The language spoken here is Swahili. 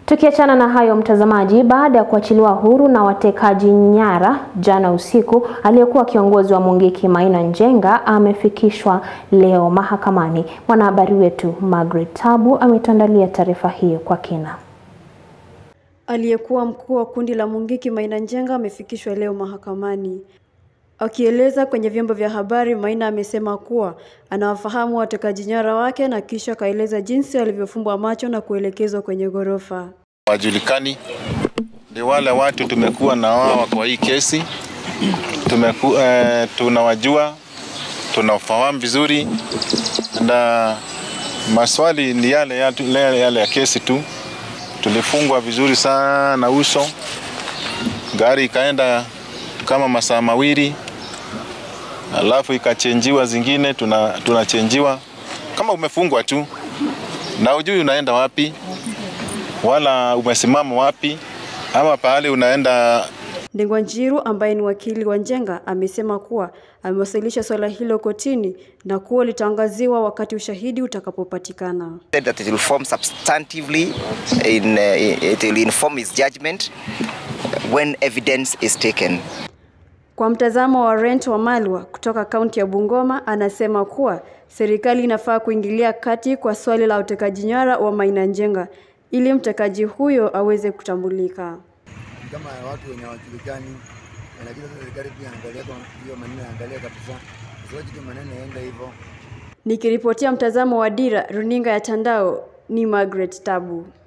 Tukiachana na hayo mtazamaji, baada ya kuachiliwa huru na watekaji nyara jana usiku, aliyekuwa kiongozi wa Mungiki Maina Njenga amefikishwa leo mahakamani. Mwanahabari wetu Margaret Tabu ametuandalia taarifa hiyo kwa kina. Aliyekuwa mkuu wa kundi la Mungiki Maina Njenga amefikishwa leo mahakamani. Akieleza kwenye vyombo vya habari, Maina amesema kuwa anawafahamu watekaji nyara wake na kisha akaeleza jinsi alivyofumbwa macho na kuelekezwa kwenye ghorofa. Wajulikani ni wale watu tumekuwa na wao kwa hii kesi tumeku, eh, tunawajua tunafahamu vizuri, na maswali ni yale yale, yale ya kesi tu. Tulifungwa vizuri sana uso, gari ikaenda kama masaa mawili alafu ikachenjiwa zingine, tunachenjiwa tuna kama umefungwa tu na ujui unaenda wapi wala umesimama wapi ama pahali unaenda. Ndengwa Njiru ambaye ni wakili wa Njenga amesema kuwa amewasilisha swala hilo kotini na kuwa litaangaziwa wakati ushahidi utakapopatikana. That it will form substantively in, uh, it will inform his judgment when evidence is taken. Kwa mtazamo wa Rent wa Malwa kutoka kaunti ya Bungoma, anasema kuwa serikali inafaa kuingilia kati kwa swali la utekaji nyara wa Maina Njenga ili mtekaji huyo aweze kutambulika. Kama watu wenye hawajulikani, lakini serikali pia angalia kwa hiyo maneno, angalia kabisa, usiwache tu maneno yaenda hivyo. Nikiripotia mtazamo wa Dira runinga ya Tandao, ni Margaret Tabu.